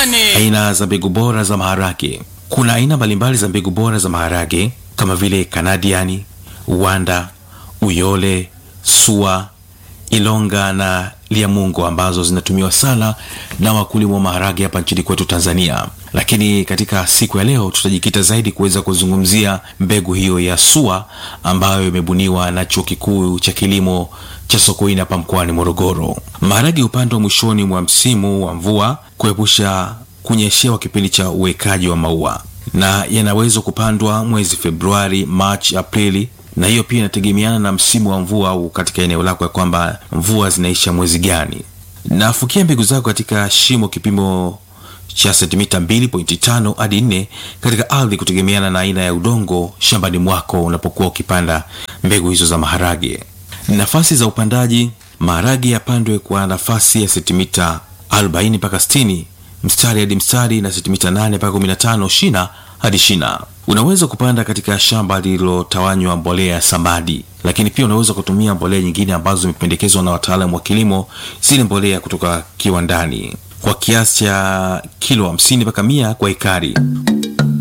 shambani. Aina za mbegu bora za maharage. Kuna aina mbalimbali za mbegu bora za maharage kama vile Kanadiani, Wanda, Uyole, Sua, Ilonga na Liamungo ambazo zinatumiwa sana na wakulima wa maharage hapa nchini kwetu Tanzania. Lakini katika siku ya leo tutajikita zaidi kuweza kuzungumzia mbegu hiyo ya Sua ambayo imebuniwa na Chuo Kikuu cha Kilimo cha Sokoine hapa mkoani Morogoro. Maharage hupandwa mwishoni mwa msimu wa mvua kuepusha kunyeshewa kipindi cha uwekaji wa maua, na yanaweza kupandwa mwezi Februari, Machi, Aprili na hiyo pia inategemeana na msimu wa mvua au katika eneo lako ya kwamba mvua zinaisha mwezi gani. Nafukia mbegu zako katika shimo kipimo cha sentimita 2.5 hadi 4 katika ardhi kutegemeana na aina ya udongo shambani mwako unapokuwa ukipanda mbegu hizo za maharage. Nafasi za upandaji, maharage yapandwe kwa nafasi ya sentimita 40 mpaka 60 mstari hadi mstari na sentimita 8 mpaka 15 shina hadi shina. Unaweza kupanda katika shamba lililotawanywa mbolea ya samadi, lakini pia unaweza kutumia mbolea nyingine ambazo zimependekezwa na wataalamu wa kilimo, zile mbolea kutoka kiwandani kwa kiasi cha kilo 50 mpaka 100 kwa ekari.